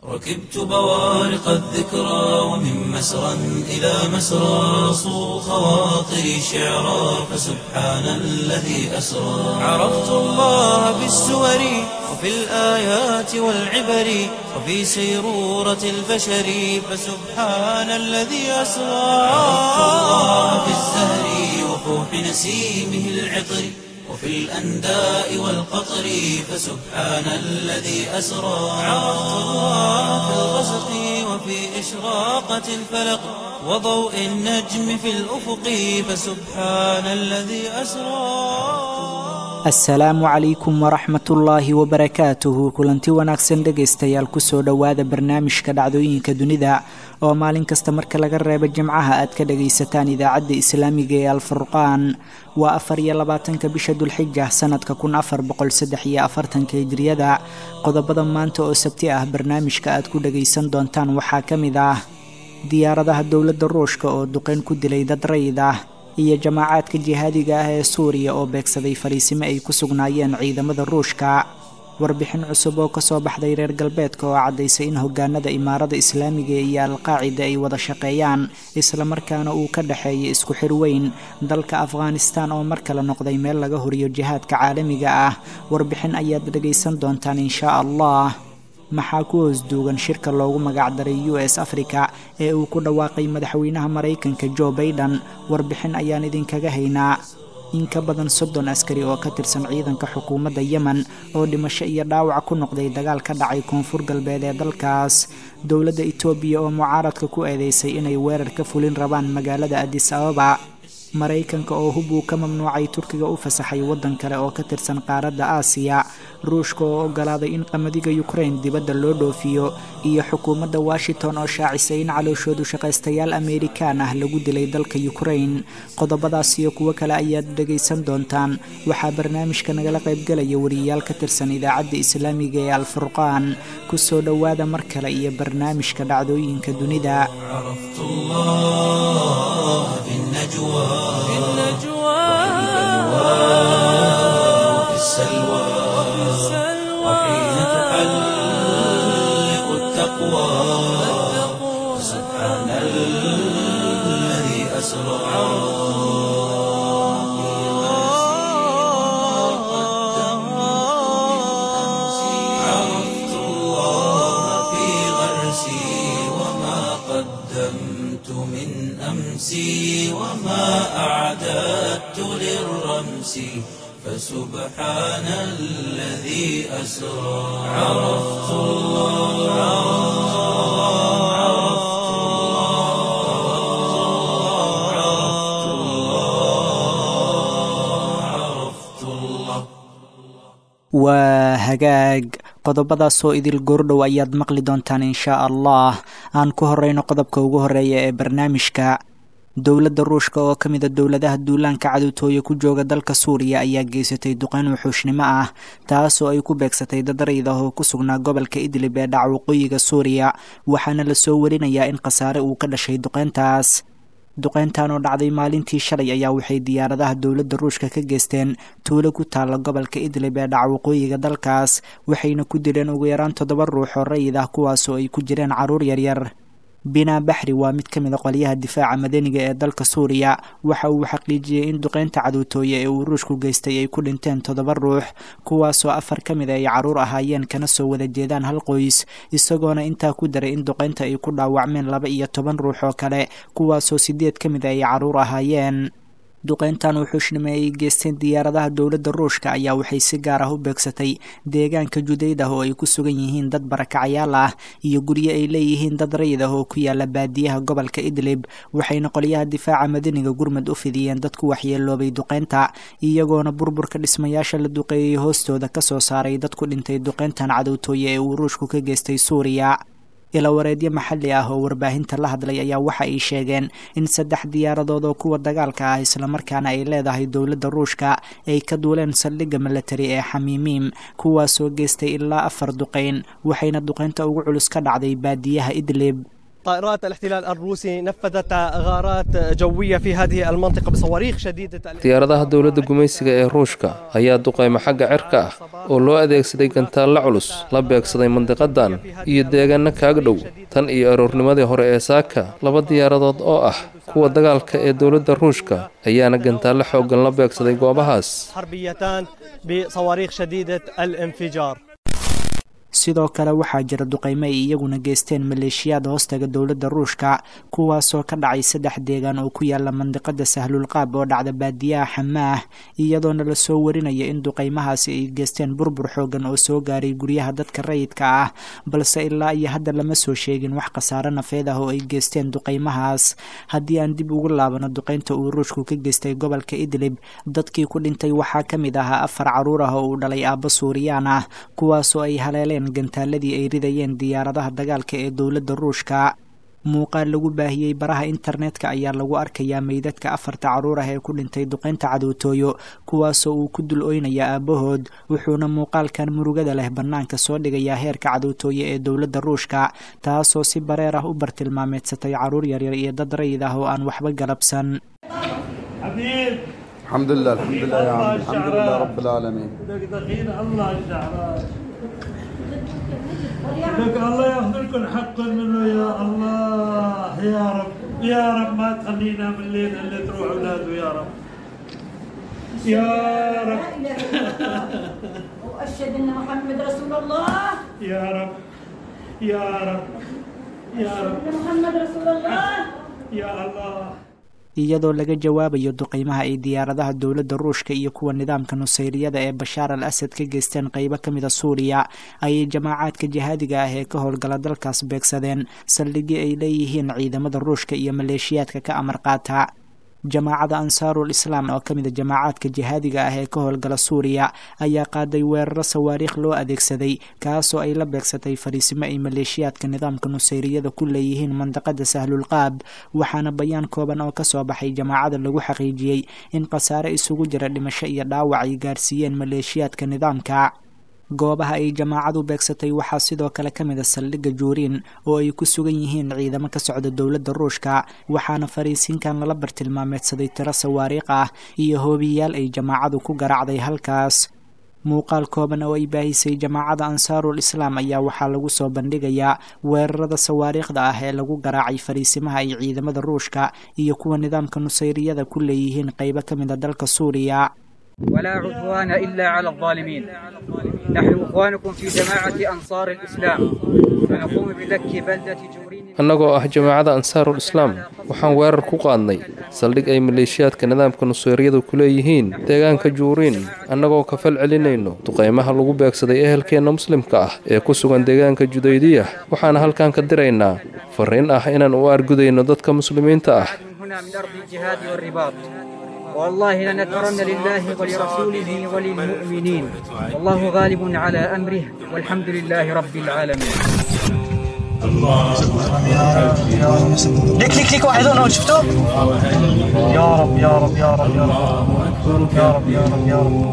ركبت بوارق الذكرى ومن مسرى إلى مسرى صو خواطري شعرا فسبحان الذي أسرى عرفت الله بالسور وفي الآيات والعبر وفي سيرورة البشر فسبحان الذي أسرى عرفت الله في الزهر وفوح نسيمه العطر وفي الأنداء والقطر فسبحان الذي أسرى عرفت الله في الغسق وفي إشراقة الفلق وضوء النجم في الأفق فسبحان الذي أسرى asalaamu calaykum waraxmatullaahi wabarakaatuhu kulanti wanaagsan dhegaystayaal kusoo dhowaada barnaamijka dhacdooyinka dunida oo maalin kasta marka laga reebo jimcaha aad ka dhagaysataan idaacadda islaamiga ee alfurqaan waa afar iyo labaatanka bisha dulxija sanadka kun afar boqol saddex iyo afartanka hijriyada qodobada maanta oo sabti ah barnaamijka aad ku dhagaysan doontaan waxaa ka mid ah diyaaradaha dowladda ruushka oo duqeyn ku dilay dad rayid ah iyo jamaacaadka jihaadiga ah ee suuriya oo beegsaday fariisimo ay ku sugnaayeen ciidamada ruushka warbixin cusub oo kasoo baxday reer galbeedka oo caddaysay in hogaanada imaarada islaamiga iyo alqaacida ay wada shaqeeyaan islamarkaana uu ka dhexeeya isku xir weyn dalka afghanistan oo mar kale noqday meel laga horiyo jihaadka caalamiga ah warbixin ayaad dhagaysan doontaan inshaa allah maxaa ku hoos duugan shirka loogu magacdaray u s africa ee uu ku dhawaaqay madaxweynaha maraykanka jo baiden warbixin ayaan idinkaga haynaa in ka badan soddon askari oo ka tirsan ciidanka xukuumadda yemen oo dhimasho iyo dhaawac ku noqday dagaal ka dhacay koonfur galbeed ee dalkaas dowladda etoobiya oo mucaaradka ku eedeysay inay weerar ka fulin rabaan magaalada adis ababa maraykanka oo hub uu ka mamnuucay turkiga u fasaxay waddan kale oo ka tirsan qaaradda aasiya ruushka oo ogolaaday in qamadiga yukrain dibadda loo dhoofiyo iyo xukuumadda washington oo shaacisay in calooshoodu shaqaystayaal ameerikaan ah lagu dilay dalka yukrain qodobadaas iyo kuwo kale ayaad dhegaysan doontaan waxaa barnaamijka nagala qaybgelaya wariyayaal ka tirsan idaacadda islaamiga ee alfurqaan kusoo dhowaada mar kale iyo barnaamijka dhacdooyinka dunida عرفت الله في النجوى في النجوى وفي السلوى وحين تحلق التقوى سبحان الذي أسرى عرفت الله في غرسي وما قدمت من أمسي وما أعددت للرمس فسبحان الذي أسرى عرفت الله عرفت الله عرفت الله عرفت الله waa hagaag qodobadaasoo idil goordhow ayaad maqli doontaan inshaa allah aan ku horeyno qodobka ugu horeeya ee barnaamijka dowladda ruushka oo ka mida dowladaha duulaanka cadowtooya ku jooga dalka suuriya ayaa geysatay duqeyn wuxuushnimo ah taasoo ay ku beegsatay dad rayid ah oo ku sugnaa gobolka idlib ee dhaca waqooyiga suuriya waxaana lasoo warinayaa in khasaare uu ka dhashay duqeyntaas duqeyntan oo dhacday maalintii shalay ayaa waxay diyaaradaha dowladda ruushka ka geysteen tuulo ku taalla gobolka idlib ee dhaca waqooyiga dalkaas waxayna ku dileen ugu yaraan toddoba ruux oo rayid ah kuwaasoo ay ku jireen carruur yaryar binaa baxri waa mid ka mid a qolyaha difaaca madaniga ee dalka suuriya waxa uu xaqiijiyey in duqeynta cadowtooye ee uu ruushku geystay ay ku dhinteen toddoba ruux kuwaasoo afar ka mid a ay carruur ahaayeen kana soo wada jeedaan hal qoys isagoona intaa ku daray in duqeynta ay ku dhaawacmeen laba iyo toban ruux oo kale kuwaasoo sideed ka mid a ay carruur ahaayeen duqeyntan wuxuushnimo ay geysteen diyaaradaha dowladda ruushka ayaa waxay si gaar ah u beegsatay deegaanka judayd ah oo ay ku sugan yihiin dad barakacayaal ah iyo guryo ay leeyihiin dad rayid ah oo ku yaala baadiyaha gobolka idlib waxayna qolyaha difaaca madaniga gurmud u fidiyeen dad ku waxyeeloobay duqeynta iyagoona burburka dhismayaasha la duqeeyey hoostooda ka soo saaray dad ku dhintay duqeyntan cadowtooye ee uu ruushku ka geystay suuriya ilawareedyo maxalli ah oo warbaahinta la hadlay ayaa waxa ay sheegeen in saddex diyaaradood oo kuwa dagaalka ah islamarkaana ay leedahay dowladda ruushka ay ka duuleen saldhigga milatari ee xamiimiim kuwaasoo geystay ilaa afar duqeyn waxayna duqeynta ugu culus ka dhacday baadiyaha idlib طائرات الاحتلال الروسي نفذت غارات جوية في هذه المنطقة بصواريخ شديدة diyaaradaha dowladda gumaysiga ee ruushka ayaa duqayma xagga cirka ah oo loo adeegsaday gantaallo culus la beegsaday mandiqadan iyo deegaano kaaga dhow tan iyo aroornimadii hore ee saaka laba diyaaradood oo ah kuwa dagaalka ee dowladda ruushka ayaana gantaallo xooggan la beegsaday goobahaas حربيتان بصواريخ شديدة الانفجار sidoo kale waxaa jira duqaymo ay iyaguna geysteen maleeshiyaad hoostaga dowladda ruushka kuwaasoo ka dhacay saddex deegaan oo ku yaala mandiqada sahlulqaab oo dhacda baadiyaha xamaah iyadoona lasoo warinaya in duqaymahaasi ay geysteen burbur xoogan oo soo gaaray guryaha dadka rayidka ah balse ilaa iyo hadda lama soo sheegin wax khasaare nafeed ah oo ay geysteen duqaymahaas haddii aan dib ugu laabano duqaynta uu ruushku ka geystay gobolka idlib dadkii ku dhintay waxaa ka mid ahaa afar caruur ah oo uu dhalay aabbo suuriyaan ah kuwaasoo ay haleeleen gantaaladii ay ridayeen diyaaradaha dagaalka ee dowladda ruushka muuqaal lagu baahiyey baraha internetka ayaa lagu arkayaa meydadka afarta caruur ah ee ku dhintay duqaynta cadowtooyo kuwaasoo uu ku dul oynaya aabbahood wuxuuna muuqaalkan murugada leh bannaanka soo dhigayaa heerka cadowtooyo ee dowladda ruushka taasoo si bareer ah u bartilmaameedsatay caruur yaryar iyo dad rayid ah oo aan waxba galabsan الحمد لله الحمد لله يا عمي الحمد لله رب العالمين دقيقين الله الشعراء لك الله ياخذ لكم حق منه يا الله يا رب يا رب ما تخلينا من الليل اللي تروح اولاده يا رب يا رب واشهد ان محمد رسول الله يا رب يا رب يا رب ان محمد رسول الله يا الله iyadoo laga jawaabayo duqaymaha ay diyaaradaha dowladda ruushka iyo kuwa nidaamka nusayriyada ee bashaar al asad ka geysteen qeybo ka mida suuriya ayay jamaacaadka jihaadiga ah ee ka howlgala dalkaas beegsadeen saldhigii ay leeyihiin ciidamada ruushka iyo maleeshiyaadka ka amar qaata jamaacada ansaarul islaam oo ka mid a jamaacaadka jihaadiga ah ee ka howlgala suuriya ayaa qaaday weeraro sawaariikh loo adeegsaday kaasoo ay la beegsatay fariisimo ay maleeshiyaadka nidaamka nusayriyada ku leeyihiin mandaqada sahlulqaab waxaana bayaan kooban oo kasoo baxay jamaacada lagu xaqiijiyey in khasaare isugu jira dhimasho iyo dhaawac ay gaarsiiyeen maleeshiyaadka nidaamka goobaha ay jamaacadu beegsatay waxaa sidoo kale ka mid a saldhigga juuriin oo ay ku sugan yihiin ciidamo ka socda dowladda ruushka waxaana fariisiinkan lala bartilmaameedsaday tiro sawaariikh ah iyo hoobiyaal ay jamaacadu ku garaacday halkaas muuqaal kooban oo ay baahisay jamaacada ansaarul islaam ayaa waxaa lagu soo bandhigayaa weerarada sawaariikhda ah ee lagu garaacay fariisimaha ay ciidamada ruushka iyo kuwa nidaamka nusayriyada ku leeyihiin qeybo ka mid a dalka suuriya ولا عدوان إلا على الظالمين نحن إخوانكم في جماعة أنصار الإسلام ونقوم بلك بلدة جورين annagoo ah jamaacada ansaarul islaam waxaan weerar ku qaadnay saldhig ay maleeshiyaadka nidaamka nuseyriyadu ku leeyihiin deegaanka juuriin annagoo ka fal celinayno duqaymaha lagu beegsaday ehelkeenna muslimka ah ee ku sugan deegaanka judaydiya waxaana halkan ka diraynaa fariin ah inaan u argudayno dadka muslimiinta ah من هنا من أرض الجهاد والرباط والله لنذكرن لله ولرسوله وللمؤمنين والله غالب على أمره والحمد لله رب العالمين ليك ليك ليك واحد هون شفتوه؟ يا رب يا رب يا رب يا رب يا رب يا رب يا رب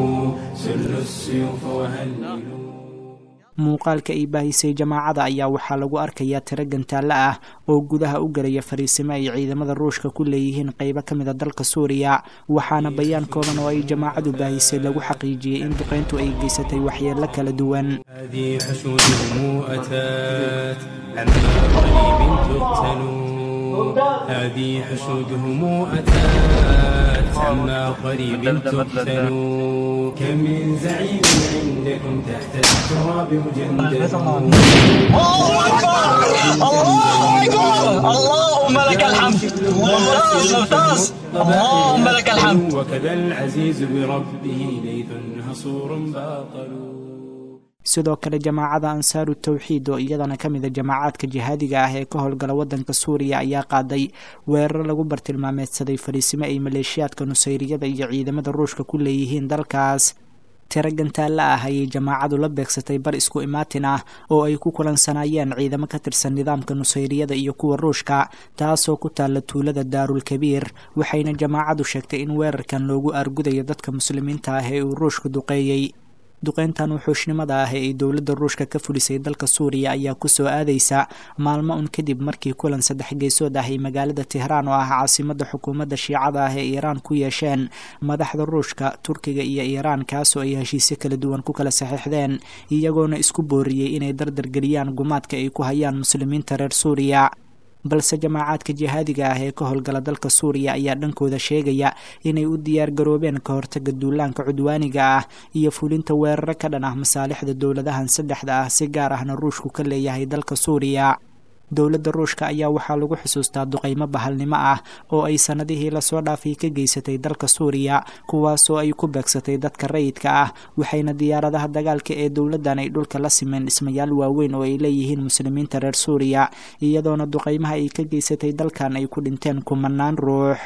muuqaalka ay baahisay jamaacada ayaa waxaa lagu arkayaa tiro gantaale ah oo gudaha u galaya fariisimo ay ciidamada ruushka ku leeyihiin qeybo ka mid a dalka suuriya waxaana bayaan kooban oo ay jamaacadu baahisay lagu xaqiijiyey in duqayntu ay geysatay waxyeelo kala duwan هذه حشودهم أتات عما قريب تقتلوا هذه حشودهم أتات عما قريب تقتلوا كم من زعيم عندكم تحت التراب مجندل الله اكبر الله اكبر اللهم لك الحمد ممتاز ممتاز اللهم لك الحمد وكذا العزيز بربه ليث هصور باطل sidoo kale jamaacada ansaaru tawxiid oo iyadana ka mid a jamaacaadka jihaadiga ah ee ka howlgala wadanka suuriya ayaa qaaday weerar lagu bartilmaameedsaday fariisimo ay maleeshiyaadka nusayriyada iyo ciidamada ruushka ku leeyihiin dalkaas tiro gantaale ah ayay jamaacadu la beegsatay bar isku imaatin ah oo ay ku kulansanaayeen ciidamo ka tirsan nidaamka nusayriyada iyo kuwa ruushka taasoo ku taalla tuulada daarul kabiir waxayna jamaacadu sheegtay in weerarkan loogu argudayo dadka muslimiinta ah ee uu ruushku duqeeyey duqeyntan wuxuushnimada ah ee ay dowladda ruushka ka fulisay dalka suuriya ayaa kusoo aadaysa maalmo un kadib markii kulan saddex geesood ah ay magaalada tehraan oo ah caasimada xukuumadda shiicada ah ee iiraan ku yeesheen madaxda ruushka turkiga iyo iiraan kaasoo ay heshiisyo kala duwan ku kala saxiixdeen iyagoona isku booriyey inay dardargeliyaan gumaadka ay ku hayaan muslimiinta reer suuriya balse jamaacaadka jihaadiga ah ee ka howlgala dalka suuriya ayaa dhankooda sheegaya inay u diyaar garoobeen ka hortaga duulaanka cudwaaniga ah iyo fulinta weeraro ka dhan ah masaalixda dowladahan saddexda ah si gaar ahna ruushku ka leeyahay dalka suuriya dowladda ruushka ayaa waxaa lagu xusuustaa duqeymo bahalnimo ah oo ay sanadihii lasoo dhaafay ka geysatay dalka suuriya kuwaasoo ay ku beegsatay dadka rayidka ah waxayna diyaaradaha dagaalka ee dowladdan ay dhulka la simeen dhismayaal waaweyn oo ay leeyihiin muslimiinta reer suuriya iyadoona duqeymaha ay ka geysatay dalkan ay ku dhinteen kumanaan ruux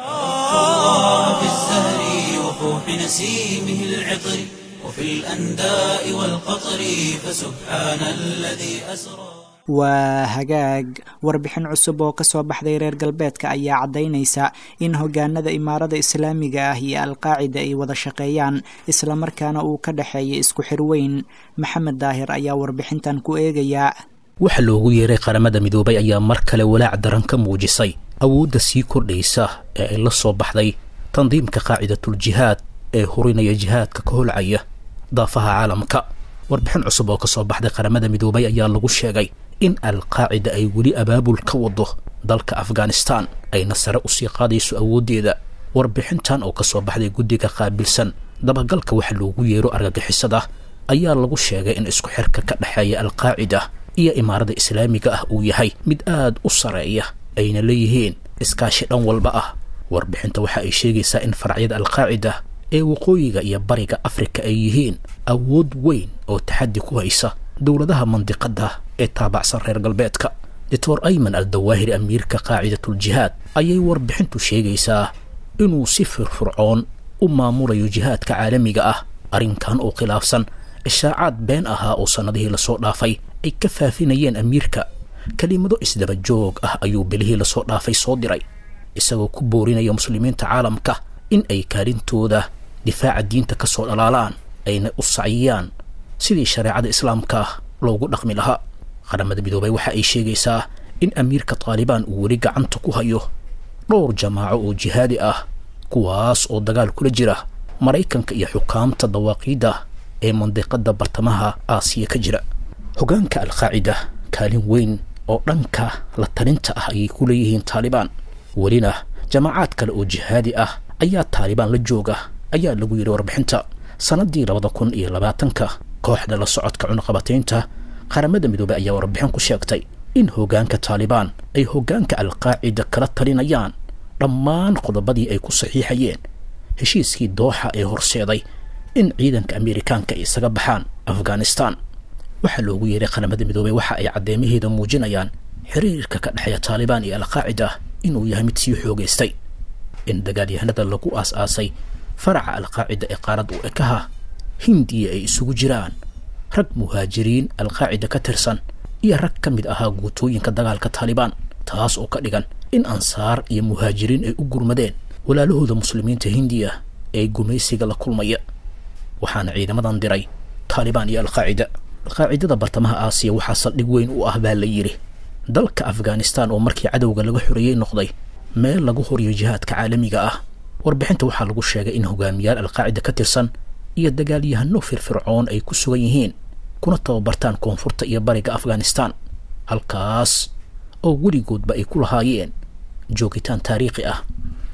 waa hagaag warbixin cusub oo kasoo baxday reer galbeedka ayaa caddaynaysa in hogaanada imaarada islaamiga ah iyo alqaacida ay wada shaqeeyaan islamarkaana uu ka dhexeeya isku xirweyn maxamed daahir ayaa warbixintan ku eegaya waxa loogu yeeray qaramada midoobay ayaa mar kale walaac daran ka muujisay awoodda sii kordhaysa ee ay la soo baxday tandiimka qaacidatuljihaad ee hurinaya jihaadka ka holcaya daafaha caalamka warbixin cusub oo kasoo baxday qaramada midoobay ayaa lagu sheegay in alqaacida ay weli abaabul ka wado dalka afghanistan ayna sare usii qaadayso awooddeeda warbixintan oo kasoo baxday guddiga qaabilsan dabagalka waxa loogu yeero argagixisada ayaa lagu sheegay in isku xirka ka dhexeeya alqaacida iyo imaarada islaamiga ah uu yahay mid aad u sareeya ayna leeyihiin iskaashi dhan walba ah warbixinta waxa ay sheegaysaa in faracyada alqaacida ee waqooyiga iyo bariga afrika ay yihiin awood weyn oo taxaddi ku haysa dowladaha mandiqada ee taabacsan reer galbeedka doctor ayman al dawaahiri amiirka qaacidatuljihaad ayay warbixintu sheegaysaa inuu si firfircoon u maamulayo jihaadka caalamiga ah arrinkan oo khilaafsan ishaacaad been ahaa oo sannadihii lasoo dhaafay ay ka faafinayeen amiirka kelimado isdaba joog ah ayuu bilihii lasoo dhaafay soo diray isagoo ku boorinaya muslimiinta caalamka in ay kaalintooda difaaca diinta ka soo dhalaalaan ayna u saciyaan sidii shareecada islaamka loogu dhaqmi lahaa qaramada midoobay waxa ay sheegaysaa in amiirka taalibaan uu weli gacanta ku hayo dhowr jamaaco oo jihaadi ah kuwaas oo dagaal kula jira maraykanka iyo xukaamta dawaaqiidda ee mandiqada bartamaha aasiya ka jira hogaanka alqaacida kaalin weyn oo dhanka la talinta ah ayay ku leeyihiin taalibaan welina jamaacaad kale oo jihaadi ah ayaa taalibaan la jooga ayaa lagu yidhi warbixinta sannaddii labada kun iyo labaatanka kooxda la socodka cunaqabataynta qaramada midoobey ayaa warbixin ku sheegtay in hogaanka taalibaan ay hogaanka alqaacida kala talinayaan dhammaan qodobadii ay ku saxiixayeen heshiiskii dooxa ee horseeday in ciidanka ameerikaanka ay isaga baxaan afghanistan waxaa loogu yeeray qaramada midoobey waxa ay caddeemaheeda muujinayaan xiriirka ka dhexeeya taalibaan iyo alqaacida inuu yahay mid sii xoogaystay in dagaalyahanada lagu aas-aasay faraca alqaacida ee qaarad u ekaha hindiya ay isugu jiraan rag muhaajiriin alqaacida ka tirsan iyo rag ka mid ahaa guutooyinka dagaalka taalibaan taas oo ka dhigan in ansaar iyo muhaajiriin ay u gurmadeen walaalahooda muslimiinta hindiya ee gumaysiga la kulmaya waxaana ciidamadan diray taalibaan iyo alqaacida alqaacidada bartamaha aasiya waxaa saldhig weyn u ah baa la yidhi dalka afghanistan oo markii cadowga laga xoreeyey noqday meel lagu horiyo jihaadka caalamiga ah warbixinta waxaa lagu sheegay in hogaamiyaal alqaacida ka tirsan iyo dagaalyahano firfircoon ay ku sugan yihiin kuna tababartaan koonfurta iyo bariga afghanistan halkaas oo weligoodba ay ku lahaayeen joogitaan taariikhi ah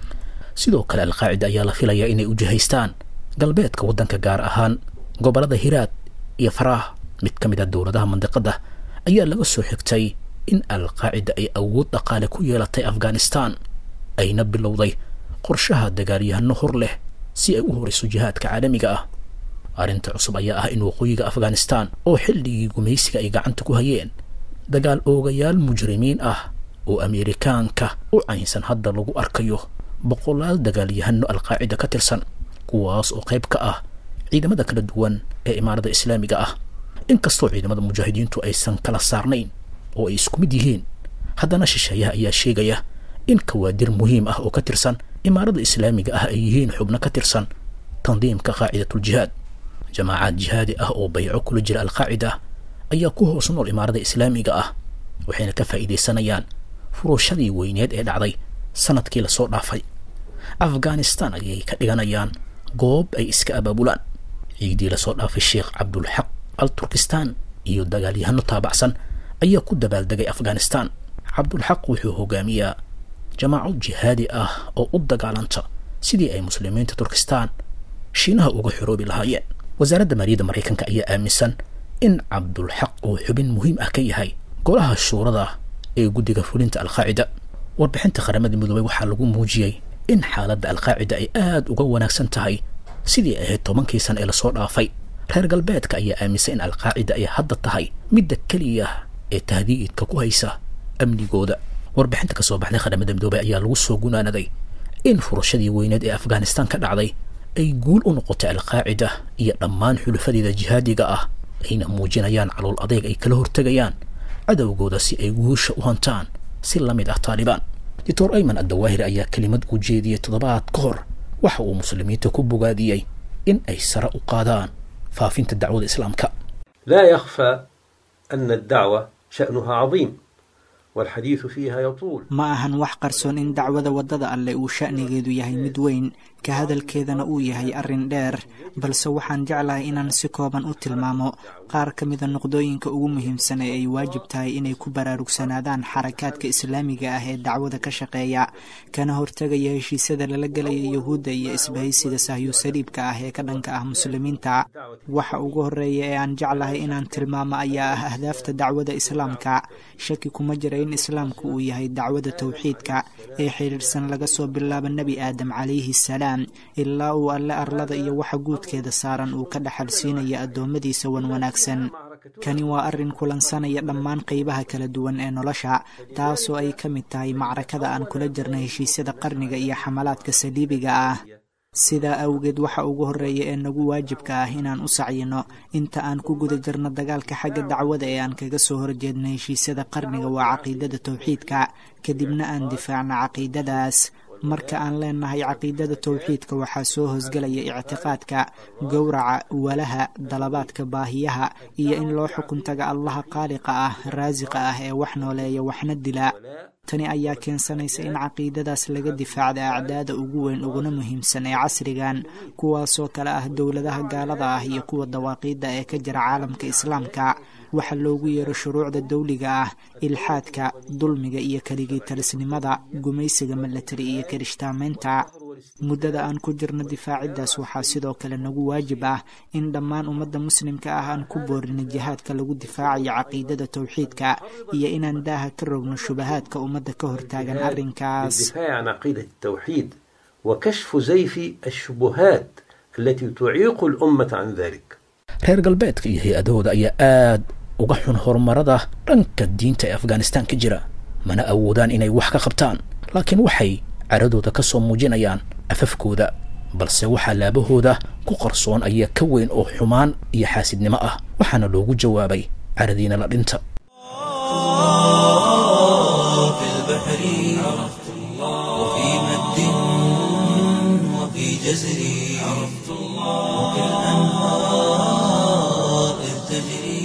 sidoo kale alqaacida ayaa la filayaa inay u jihaystaan galbeedka waddanka gaar ahaan gobollada hiraad iyo faraah mid ka mid ah dowladaha mandiqada ayaa laga soo xigtay in alqaacida ay awood dhaqaale ku yeelatay afghanistan ayna bilowday qorshaha dagaalyahano hor leh si ay u horayso jihaadka caalamiga ah arrinta cusub ayaa ah in waqooyiga afghanistan oo xilligii gumaysiga ay gacanta ku hayeen dagaal oogayaal mujrimiin ah oo ameerikaanka u caynsan hadda lagu arkayo boqolaal dagaalyahano alqaacida ka tirsan kuwaas oo qayb ka ah ciidamada kala duwan ee imaarada islaamiga ah inkastoo ciidamada mujaahidiintu aysan kala saarnayn oo ay isku mid yihiin haddana shisheeyaha ayaa sheegaya in kawaadir muhiim ah oo ka tirsan imaarada islaamiga ah ay yihiin xubno ka tirsan tandiimka qaacidatuljihaad jamaacaad jihaadi ah oo bayco kula jira alqaacida ayaa ku hoos nool imaarada islaamiga ah waxayna ka faa'iidaysanayaan furuushadii weyneed ee dhacday sanadkii lasoo dhaafay afghanistan ayay ka dhiganayaan goob ay iska abaabulaan ciidii lasoo dhaafay sheekh cabdulxaq al turkistan iyo dagaalyahano taabacsan ayaa ku dabaaldegay afghanistan cabdulxaq wuxuu hogaamiyaa jamaaco jihaadi ah oo u dagaalanta sidii ay muslimiinta turkistan shiinaha uga xoroobi lahaayeen wasaaradda maaliyadda maraykanka ayaa aaminsan in cabdulxaq uu xubin muhiim ah ka yahay golaha shuurada ee guddiga fulinta alqaacida warbixinta qaramada midoobay waxaa lagu muujiyey in xaaladda alqaacida ay aada uga wanaagsan tahay sidii ahayd tobankii sana ee lasoo dhaafay reer galbeedka ayaa aaminsan in alqaacida ay hadda tahay midda keliya ee tahdiidka ku haysa amnigooda warbixinta ka soo baxday qaramada midoobay ayaa lagu soo gunaanaday in furashadii weyneed ee afghanistan ka dhacday ay guul u noqotay alqaacida iyo dhammaan xulufadeeda jihaadiga ah ayna muujinayaan calool adeeg ay kala hortegayaan cadowgooda si ay guusha u hantaan si la mid ah taalibaan doctor ayman addawaahir ayaa kelimad u jeediyey toddobaad ka hor waxa uu muslimiinta ku bogaadiyey in ay sare u qaadaan faafinta dacwada islaamka لا يخفى أن الدعوة شأنها عظيم والحديث فيها يطول ma ahan wax qarsoon in dacwada waddada alleh uu sha'nigeedu yahay mid weyn ka hadalkeedana uu yahay arrin dheer balse waxaan jeclahay inaan si kooban u tilmaamo qaar ka mida noqdooyinka ugu muhiimsan ee ay waajib tahay inay ku baraarugsanaadaan xarakaadka islaamiga ah ee dacwada ka shaqeeya kana hortegaya heshiisyada lala gelaya yuhuudda iyo isbahaysiga sahyu saliibka ah ee ka dhanka ah muslimiinta waxa ugu horeeya ee aan jeclahay inaan tilmaamo ayaa ah ahdaafta dacwada islaamka shaki kuma jira in islaamku uu yahay dacwada towxiidka ee xidhiirsan laga soo bilaabo nebi aadam calayhi salaam ilaa uu alle arlada iyo waxa guudkeeda saaran uu ka dhaxal siinaya addoommadiisa wan wanaagsan kani waa arrin kulansanaya dhammaan qaybaha kala duwan ee nolosha taasoo ay ka mid tahay macrakada aan kula jirna heshiisyada qarniga iyo xamalaadka saliibiga ah sidaa awgeed waxa ugu horreeya ee nagu waajibka ah inaan u sacyino inta aan ku guda jirno dagaalka xagga dacwada ee aan kaga soo horjeedno heshiisyada qarniga waa caqiidada towxiidka kadibna aan difaacno caqiidadaas marka aan leenahay caqiidada towxiidka waxaa soo hosgelaya ictiqaadka gowraca walaha dalabaadka baahiyaha iyo in loo xukun taga allaha qaaliqa ah raasiqa ah ee wax nooleeya waxna dila tani ayaa keensanaysa in caqiidadaas laga difaacda acdaada ugu weyn uguna muhiimsan ee casrigan kuwaasoo kale ah dowladaha gaalada ah iyo kuwa dawaaqiidda ee ka jira caalamka islaamka waxa loogu yeero shuruucda dawliga ah ilxaadka dulmiga iyo keligii talisnimada gumaysiga milatari iyo kirishtaamaynta muddada aan ku jirno difaaciddaas waxaa sidoo kale nagu waajib ah in dhammaan ummadda muslimka ah aan ku boorino jihaadka lagu difaacayo caqiidada towxiidka iyo inaan daaha ka rogno shubahaadka ummadda ka hortaagan arrinkaas الدفاع عن عقيدة التوحيد وكشف زيف الشبهات التي تعيق الأمة عن ذلك reer galbeedka iyo hay-adahooda ayaa aad uga xun horumarada dhanka diinta ee afghanistan ka jira mana awoodaan inay wax ka qabtaan laakiin waxay caradooda ka soo muujinayaan afafkooda balse waxaa laabahooda ku qarsoon ayaa ka weyn oo xumaan iyo xaasidnimo ah waxaana loogu jawaabay caradiina la dhinta في البحر عرفت الله وفي مد وفي جزر عرفت الله وفي الأنهار إذ تجري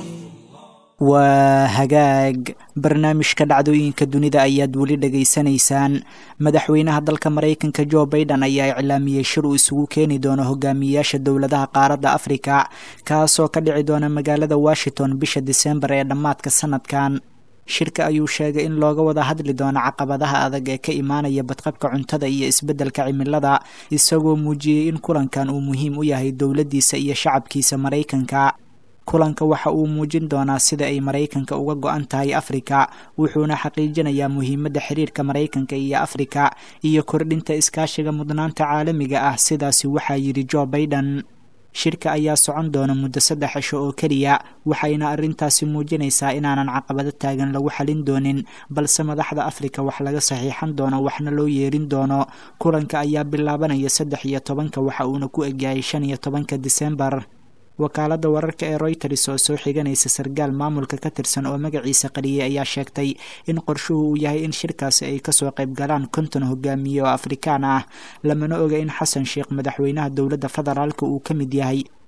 waa hagaag barnaamijka dhacdooyinka dunida ayaad weli dhegaysanaysaan madaxweynaha dalka maraykanka jo baiden ayaa iclaamiyey shir uu isugu keeni doono hogaamiyeyaasha dowladaha qaaradda afrika kaasoo ka dhici doona magaalada washington bisha disembar ee dhammaadka sanadkan shirka ayuu sheegay in looga wada hadli doono caqabadaha adag ee ka imaanaya badqabka cuntada iyo isbeddelka cimilada isagoo muujiyey in kulankan uu muhiim u yahay dowladdiisa iyo shacabkiisa maraykanka kulanka waxa uu muujin doonaa sida ay maraykanka uga go-an tahay afrika wuxuuna xaqiijinayaa muhiimadda xiriirka maraykanka iyo afrika iyo kordhinta iskaashiga mudnaanta caalamiga ah sidaasi waxaa yidhi jo baiden shirka ayaa socon doona muddo saddex cisho oo keliya waxayna arrintaasi muujinaysaa inaanan caqabado taagan lagu xalin doonin balse madaxda afrika wax laga saxiixan doono waxna loo yeerin doono kulanka ayaa bilaabanaya saddex iyo tobanka waxa uuna ku egyahay shan iyo tobanka disembar wakaaladda wararka ee royters oo soo xiganaysa sarkaal maamulka ka tirsan oo magaciisa qariyey ayaa sheegtay in qorshuhu uu yahay in shirkaasi ay kasoo qayb galaan konton hogaamiye oo afrikaan ah lamana oga in xasan sheekh madaxweynaha dowladda federaalka uu ka mid yahay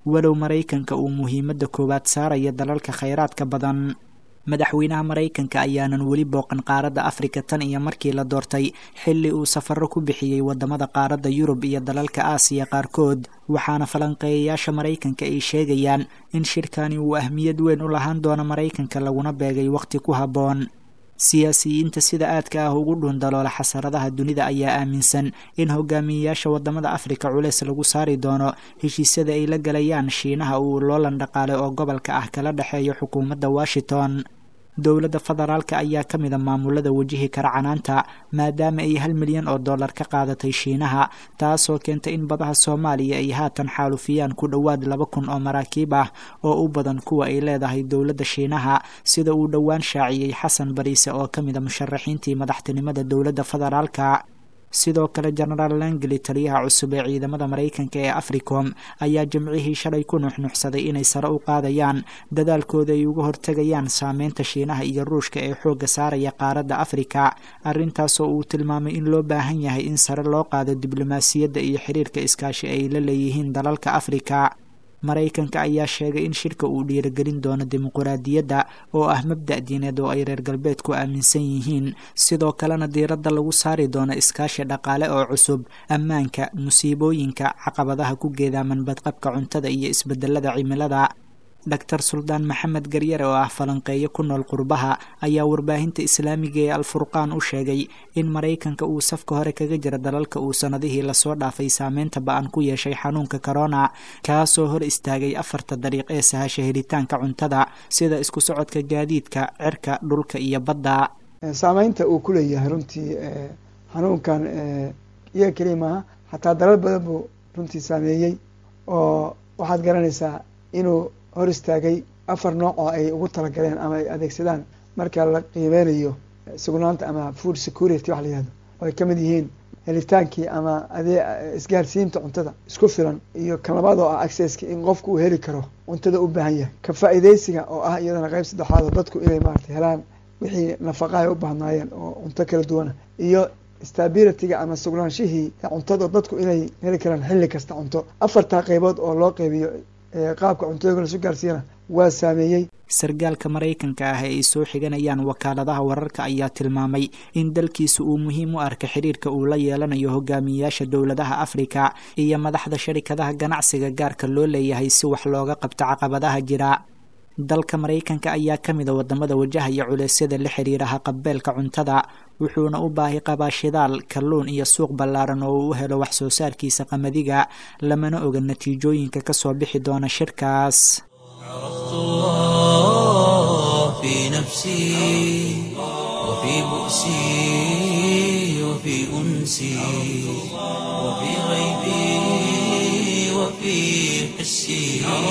walow maraykanka uu muhiimadda koowaad saaraya dalalka khayraadka badan madaxweynaha maraykanka ayaanan weli booqan qaaradda afrika tan iyo markii la doortay xilli uu safarro ku bixiyey wadamada qaaradda yurub iyo dalalka aasiya qaarkood waxaana falanqeeyayaasha maraykanka ay sheegayaan in shirkani uu ahmiyad weyn u lahaan doono maraykanka laguna beegay wakhti ku habboon siyaasiyiinta sida aadka ah ugu dhuundaloola xasaradaha dunida ayaa aaminsan in hogaamiyeyaasha wadamada afrika culeys lagu saari doono heshiisyada ay la galayaan shiinaha uu loolan dhaqaale oo gobolka ah kala dhexeeyo xukuumadda washington dowladda federaalka ayaa ka mid a maamulada wajihi kara canaanta maadaama ay hal milyan oo dollar ka qaadatay shiinaha taasoo keentay in badaha soomaaliya ay haatan xaalufiyaan ku dhowaad laba kun oo maraakiib ah oo u badan kuwa ay leedahay dowladda shiinaha sida uu dhowaan shaaciyey xasan bariise oo ka mid a musharaxiintii madaxtinimada dowladda federaalka sidoo kale genaraal langley taliyaha cusub ee ciidamada maraykanka ee africom ayaa jimcihii shalay ku nuxnuxsaday inay sare u qaadayaan dadaalkooda ay uga hortegayaan saameynta shiinaha iyo ruushka ee xoogga saaraya qaaradda afrika arrintaasoo uu tilmaamay in loo baahan yahay in sare loo qaado diblomaasiyadda iyo xiriirka iskaashi ay la leeyihiin dalalka afrika maraykanka ayaa sheegay in shirka uu dhiirigelin doono dimuquraadiyadda oo ah mabda' diineed oo ay reer galbeedku aaminsan yihiin sidoo kalena diiradda lagu saari doono iskaashi dhaqaale oo cusub ammaanka musiibooyinka caqabadaha ku geedaaman badqabka cuntada iyo isbedelada cimilada doctor suldaan maxamed garyare oo ah falanqeeyo ku nool qurbaha ayaa warbaahinta islaamiga ee alfurqaan u sheegay in maraykanka uu safka hore kaga jira dalalka uu sannadihii lasoo dhaafay saameynta ba-an ku yeeshay xanuunka corona kaasoo hor istaagay afarta dariiq ee sahasha helitaanka cuntada sida isku socodka gaadiidka cirka dhulka iyo badda saameynta uu ku leeyahay runtii xanuunkan iyaga keliya maaha xataa dalal badan buu runtii saameeyey oo waxaad garanaysaa inuu hor istaagay afar nooc oo ay ugu talagaleen ama ay adeegsadaan marka la qiimeynayo sugnaanta ama food security wax la yihahdo oo ay ka mid yihiin helitaankii ama adee isgaarsiinta cuntada isku filan iyo kan labaad oo ah accesska in qofku uu heli karo cuntada u baahan yahay ka faa'iidaysiga oo ah iyadana qayb saddexaad oo dadku inay maaragtay helaan wixii nafaqa ay u baahnaayeen oo cunto kala duwana iyo stabilityga ama sugnaanshihii cuntada dadku inay heli karaan xilli kasta cunto afartaa qaybood oo loo qeybiyo qaabka cuntooyinka lasu gaarsiiyana waa saameeyey sargaalka maraykanka ah ee ay soo xiganayaan wakaaladaha wararka ayaa tilmaamay in dalkiisa uu muhiim u arka xiriirka uu la yeelanayo hogaamiyeyaasha dowladaha afrika iyo madaxda sharikadaha ganacsiga gaarka loo leeyahay si wax looga qabto caqabadaha jira dalka maraykanka ayaa ka mid a wadamada wajahaya culeysyada la xiriira haqabeelka cuntada wuxuuna u baahi qabaa shidaal kalluun iyo suuq ballaaran oo uu u helo wax soo saarkiisa qamadiga lamana oga natiijooyinka kasoo bixi doona shirkaas في نفسي وفي بؤسي وفي أنسي وفي غيبي وفي حسي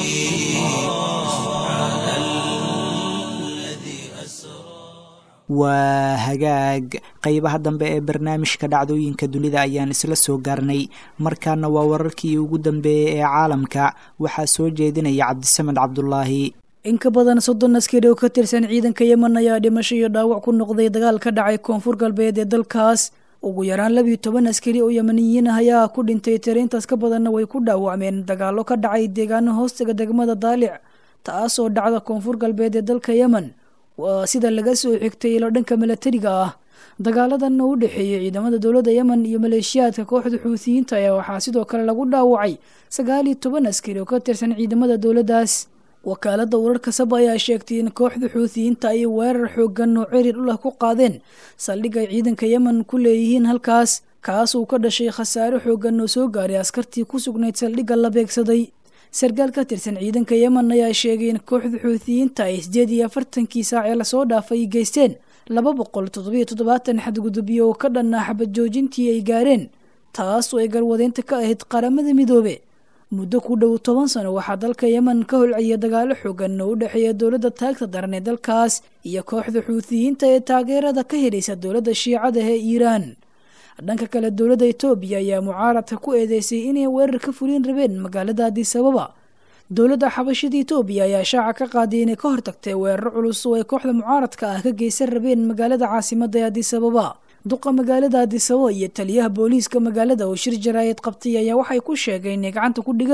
سبحان الذي أسرى waa hagaag qeybaha dambe ee barnaamijka dhacdooyinka dunida ayaan isla soo gaarnay markaana waa wararkii ugu dambeeyey ee caalamka waxaa soo jeedinaya cabdisamed cabdulaahi in ka badan soddon askari oo ka tirsan ciidanka yemen ayaa dhimasho iyo dhaawac ku noqday dagaal ka dhacay koonfur galbeed ee dalkaas ugu yaraan labiyo toban askari oo yemeniyiin ah ayaa ku dhintay tiriintaas ka badanna way ku dhaawacmeen dagaallo ka dhacay deegaano hoostaga degmada daalic taas oo dhacda koonfur galbeed ee dalka yemen waa sida laga soo xigtay ilo dhanka milatariga ah dagaaladan u dhexeeyey ciidamada dowladda yemen iyo maleeshiyaadka kooxda xuutiyiinta ayaa waxaa sidoo kale lagu dhaawacay sagaal iyo toban askari oo ka tirsan ciidamada dowladdaas wakaaladda wararka saba ayaa sheegtay in kooxda xuutiyiinta ay weerar xoogan oo cerir u lah ku qaadeen saldhig ay ciidanka yemen ku leeyihiin halkaas kaas uu ka dhashay khasaare xoogan oo soo gaaray askartii ku sugnayd saldhigga la beegsaday sarkaal ka tirsan ciidanka yemen ayaa sheegay in kooxda xuutiyiinta ay sideed iyo afartankii saac ee lasoo dhaafay geysteen laba boqol toddobiyo toddobaatan xadgudubyo oo ka dhanaa xabad joojintii ay gaareen taas oo ay garwadeynta ka ahayd qaramada midoobe muddo ku dhow toban sano waxaa dalka yemen ka holcaya dagaalo xoogan oo u dhexeeya dowladda taagta daran ee dalkaas iyo kooxda xuutiyiinta ee taageerada ka helaysa dowladda shiicada ee iiraan dhanka kale dowladda etoobiya ayaa mucaaradka ku eedeysay inay weerar ka fulin rabeen magaalada adisababa dowladda xabashada etoobiya ayaa shaaca ka qaaday inay ka hortagtay weeraro culus oo ay kooxda mucaaradka ah ka geysan rabeen magaalada caasimada ee adisababa duqa magaalada adisababa iyo taliyaha booliiska magaalada oo shir jaraayad qabtay ayaa waxay ku sheegeen inay gacanta ku dhigeen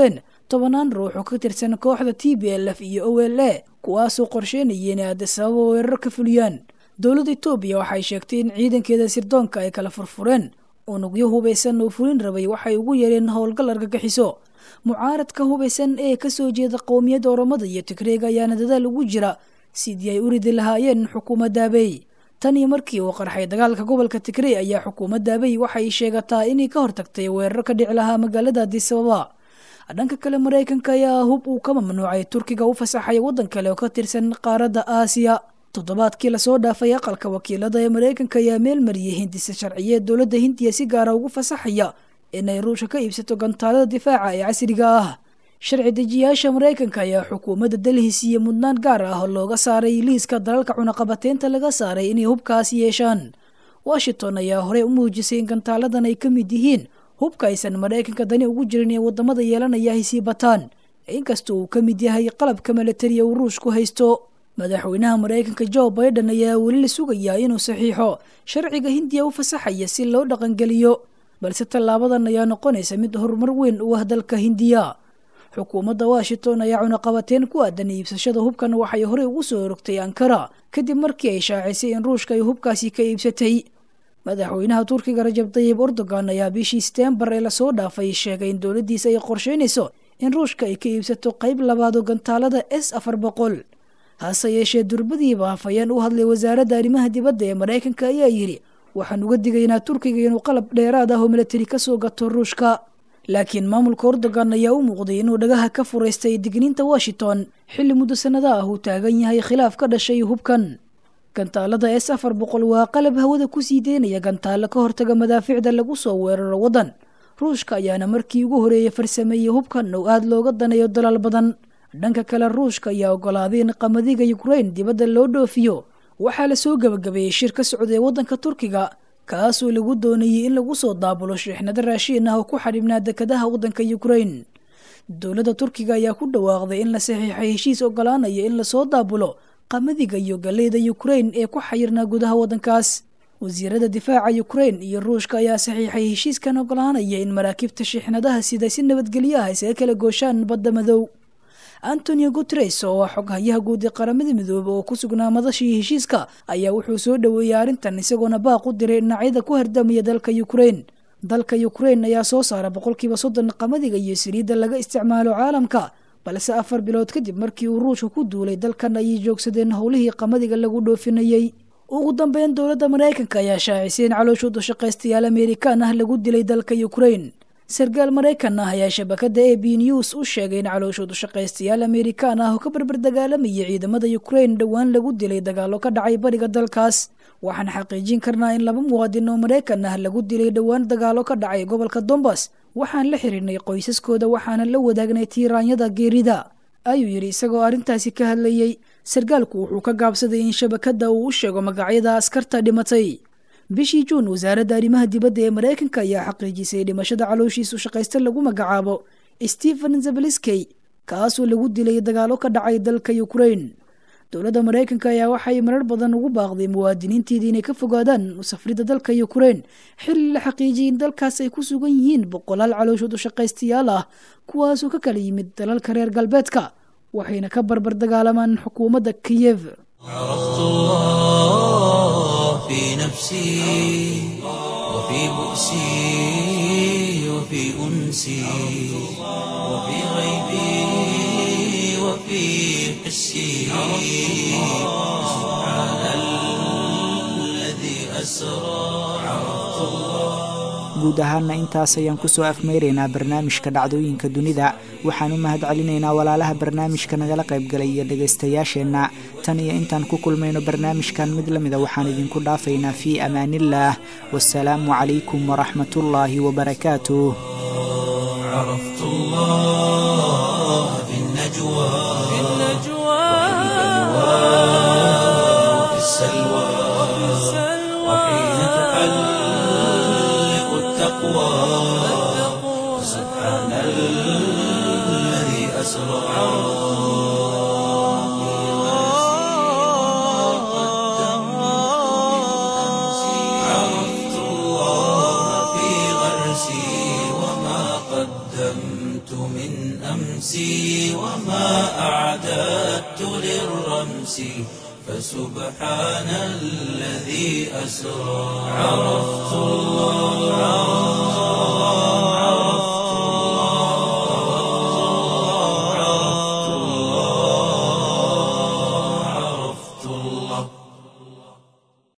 tobanaan ruux oo ka tirsan kooxda t b l f iyo o l a kuwaasoo qorsheynaya inay addisababa weerar ka fuliyaan dowladda etoobiya waxay sheegtay in ciidankeeda sirdoonka ay kala furfureen unugyo hubaysan oo fulin rabay waxay ugu yareen howlgal argagixiso mucaaradka hubaysan ee kasoo jeeda qowmiyadda oromada iyo tigreega ayaana dadaal ugu jira sidii ay u ridi lahaayeen xukuumadda abey tan iyo markii uu qarxay dagaalka gobolka tigrey ayaa xukuumadda abey waxay sheegataa inay ka hortagtay weerar ka dhici lahaa magaalada addisababa dhanka kale maraykanka ayaa hub uu ka mamnuucay turkiga u fasaxay waddan kale oo ka tirsan qaaradda aasiya toddobaadkii lasoo dhaafay aqalka wakiilada ee maraykanka ayaa meel mariyay hindisa sharciyeed dowladda hindiya si gaara ugu fasaxaya inay ruusha ka iibsato gantaalada difaaca ee casriga ah sharci dejiyaasha maraykanka ayaa xukuumadda delhi siiye mudnaan gaar ah oo looga saaray liiska dalalka cunaqabateynta laga saaray inay hubkaas yeeshaan washington ayaa horey u muujisay in gantaaladan ay ka mid yihiin hubka aysan maraykanka dani ugu jirin ee wadamada yeelanaya ay sii bataan inkastoo uu ka mid yahay qalabka milatariya uu ruushku haysto madaxweynaha maraykanka jo biden ayaa weli la sugayaa inuu saxiixo sharciga hindiya u fasaxaya si loo dhaqangeliyo balse tallaabadan ayaa noqonaysa mid horumar weyn u ah dalka hindiya xukuumadda washington ayaa cunaqabateen ku aadan iibsashada hubkan waxay horey ugu soo orogtay ankara kadib markii ay shaacisay in ruushka ay hubkaasi ka iibsatay madaxweynaha turkiga rajab tayib erdogan ayaa bishii setembar ee lasoo dhaafay sheegay in dowladdiisa ay qorsheynayso in ruushka ay ka iibsato qayb labaad oo gantaalada s afar boqol hase yeeshee durbadiiba hafayeen u hadlay wasaaradda arrimaha dibadda ee maraykanka ayaa yidhi waxaan uga digaynaa turkiga inuu qalab dheeraad ah oo milatari ka soo gato ruushka laakiin maamulka erdogan ayaa u muuqday inuu dhagaha ka furaystay digniinta washington xilli muddo sannada ah uu taagan yahay khilaaf ka dhashay hubkan gantaalada s afar boqol waa qalab hawada ku sii deynaya gantaalo ka hortaga madaaficda lagu soo weeraro waddan ruushka ayaana markii ugu horeeyay farsameeyey hubkan oo aada looga daneeyo dalaal badan dhanka kale ruushka ayaa ogolaaday in qamadiga ukrain dibadda loo dhoofiyo waxaa lasoo gebagabeeyey shir ka socday waddanka turkiga kaasoo lagu doonayey in lagu soo daabulo sheexnado raashiin ah oo ku xadhibnaa dekadaha waddanka ukrain dowladda turkiga ayaa ku dhawaaqday in la saxiixay heshiis ogolaanaya in lasoo daabulo qamadiga iyo galeyda ukrain ee ku xayirnaa gudaha waddankaas wasiirada difaaca ukrain iyo ruushka ayaa saxiixay heshiiskan ogolaanaya in maraakiibta sheexnadaha sida si nabadgelyo ah isaga kala gooshaan badda madow antonio guteres oo ah xoghayaha guud ee qaramada midoobe oo ku sugnaa madashii heshiiska ayaa wuxuu soo dhoweeyey arrintan isagoona baaq u diray dhinacyada ku hardamaya dalka ukrain dalka ukrain ayaa soo saara boqolkiiba soddon qamadiga iyo saliidda laga isticmaalo caalamka balse afar bilood kadib markii uu ruushka ku duulay dalkan ayay joogsadeen howlihii qamadiga lagu dhoofinayey ugu dambeyn dowladda maraykanka ayaa shaacisay in calooshooda shaqaystayaal amerikaan ah lagu dilay dalka ukrain sarkaal maraykan ah ayaa shabakada a b news u sheegay in calooshoodu shaqaystayaal amerikaan ah oo ka barbar dagaalamaya ciidamada ukrain dhowaan lagu dilay dagaalo ka dhacay bariga dalkaas waxaan xaqiijin karnaa in laba muwaadin oo maraykan ah lagu dilay dhowaan dagaalo ka dhacay gobolka dombas waxaan la xihiirnay qoysaskooda waxaana la wadaagnay tiiraanyada geerida ayuu yidhi isagoo arrintaasi ka hadlayey sarkaalku wuxuu ka gaabsaday in shabakada uu u sheego magacyada askarta dhimatay bishii juun wasaaradda arrimaha dibadda ee maraykanka ayaa xaqiijisay dhimashada calooshiisu shaqaysta lagu magacaabo stephen zabaliskey kaasoo lagu dilay dagaalo ka dhacay dalka ukrain dowladda maraykanka ayaa waxay marar badan ugu baaqday muwaadiniinteedii inay ka fogaadaan musafrida dalka ukrain xilli la xaqiijiyay in dalkaas ay ku sugan yihiin boqolaal calooshoodu shaqaystayaal ah kuwaasoo ka kala yimid dalalka reer galbeedka waxayna ka barbar dagaalamaan xukuumadda kiyev عرفت الله في نفسي وفي بؤسي وفي أنسي وفي غيبي وفي حسي سبحان الذي أسرى عرفت الله guud ahaana intaas ayaan kusoo afmeyraynaa barnaamijka dhacdooyinka dunida waxaan u mahad celinaynaa walaalaha barnaamijka nagala qaybgalay iyo dhegaystayaasheenna tan iyo intaan ku kulmayno barnaamijkan mid la mida waxaan idinku dhaafaynaa fii amaaniillaah wasalaamu calaykum waraxmatullaahi wabarakaatuh عرفت الله في النجوى في النجوى وفي السلوى وحين تحلق التقوى سبحان الذي أسرى عرفت الله في غرسي وما قدمت من أمس أمسي وما أعددت للرمس فسبحان الذي أسرى عرفت الله